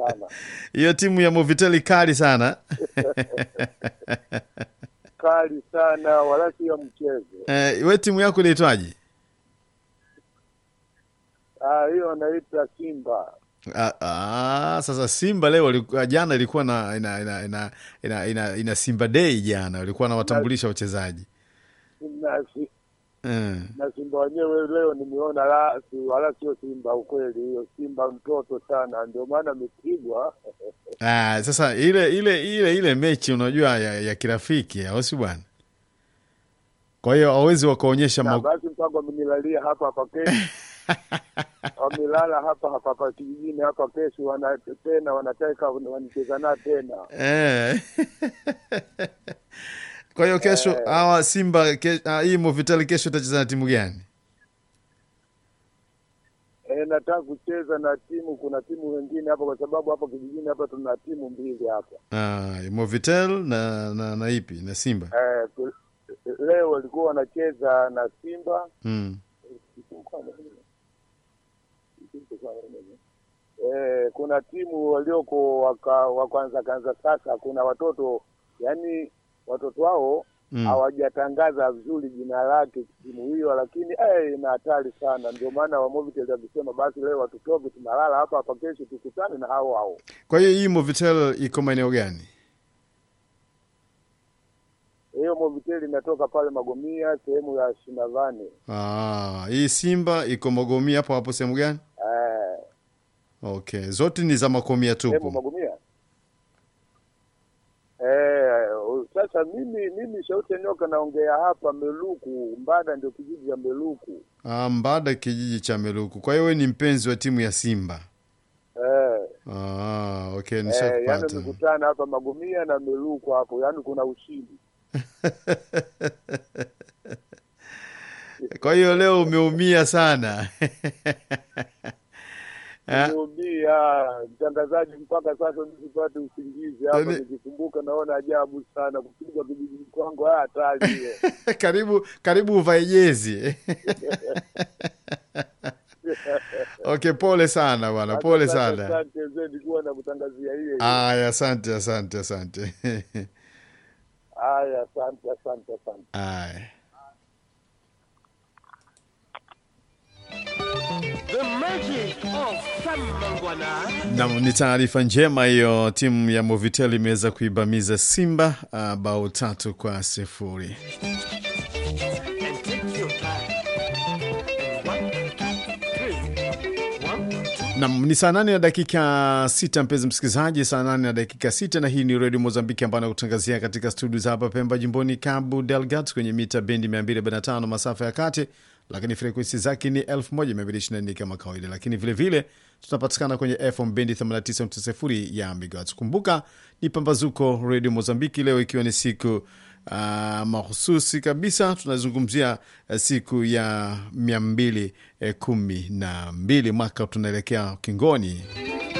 sana hiyo timu ya Moviteli kali sana kali sana, wala sio mchezo. eh, we timu yako inaitwaje? Ah, hiyo anaita Simba. Ah, ah, sasa Simba leo walikuwa- jana ilikuwa na ina, ina, ina, ina, ina, ina Simba Day jana, walikuwa na watambulisha wachezaji na, si- mm. na Simba wenyewe leo nimeona la si, wala sio Simba ukweli, hiyo Simba mtoto sana, ndio maana amepigwa. Ah, sasa ile ile ile ile mechi unajua ya, ya kirafiki au si bwana? Kwa hiyo hawezi wakaonyesha Na ma... basi mpango amenilalia hapa hapa kesho wamelala hapa hapa hapa kijijini hapa, kesho wana tena wanataka wanicheza na tena eh. Kwa hiyo kesho hawa Simba ke, ah, hii Movitali kesho itacheza na timu gani? E, nataka kucheza na timu, kuna timu wengine hapa, kwa sababu hapa kijijini hapa tuna timu mbili hapa. Ah, Movitel na, na na ipi na Simba E, tu, leo walikuwa wanacheza na Simba mm. e, kuna timu walioko waka, wa kwanza kanza sasa, kuna watoto yani watoto wao Mm. hawajatangaza vizuri jina lake timu hiyo, lakini eh, ina hatari sana. Ndio maana Wamovitel alisema basi leo watutoke, tunalala hapa hapa, kesho tukutane na hao hao. Kwa hiyo hii Movitel iko maeneo gani? Hiyo Movitel inatoka pale Magomia, sehemu ya Shinavani. Ah, hii Simba iko Magomia hapo hapo sehemu gani? Eh, Okay, zote ni za Makomia sehemu tupu. Magomia. Eh, sasa mimi mimi Shauti Nyoka naongea hapa Meluku, Mbada ndio kijiji cha Meluku. Ah, Mbada kijiji cha Meluku. Kwa hiyo wewe ni mpenzi wa timu ya Simba. Eh, Ah, okay, eh, yani nishakupata. mikutana hapa Magomia na Meluku hapo, yani kuna ushindi. Kwa hiyo leo umeumia sana. Ah. Nimeumia mtangazaji, mpaka sasa nisipate usingizi hapa, Yaani- nikikumbuka naona ajabu sana kupigwa kijijini kwangu, haya hatari hiyo. karibu karibu uvae jezi. Okay, pole sana bwana, pole Asante, sana. Asante zedi kuwa na kutangazia hiyo. Aya, asante asante asante. Haya, asante asante asante. Aya. The magic of Sam Mangwana. Nam, ni taarifa njema hiyo. Timu ya Movitel imeweza kuibamiza Simba uh, bao tatu kwa sifuri. And take your time. And one, two, three. One, two. Nam, ni saa nane na dakika sita mpenzi msikilizaji, saa nane na dakika sita na hii ni redio Mozambiki ambayo nakutangazia katika studio za hapa Pemba, jimboni Cabo Delgado, kwenye mita bendi 245 masafa ya kati, lakini frekuensi zake ni 1224 kama kawaida, lakini vilevile tunapatikana kwenye FM bendi 89.0 ya megahertz. Kumbuka ni pambazuko redio Mozambiki, leo ikiwa ni siku uh, mahususi kabisa tunazungumzia uh, siku ya mia mbili eh, kumi na mbili mwaka tunaelekea kingoni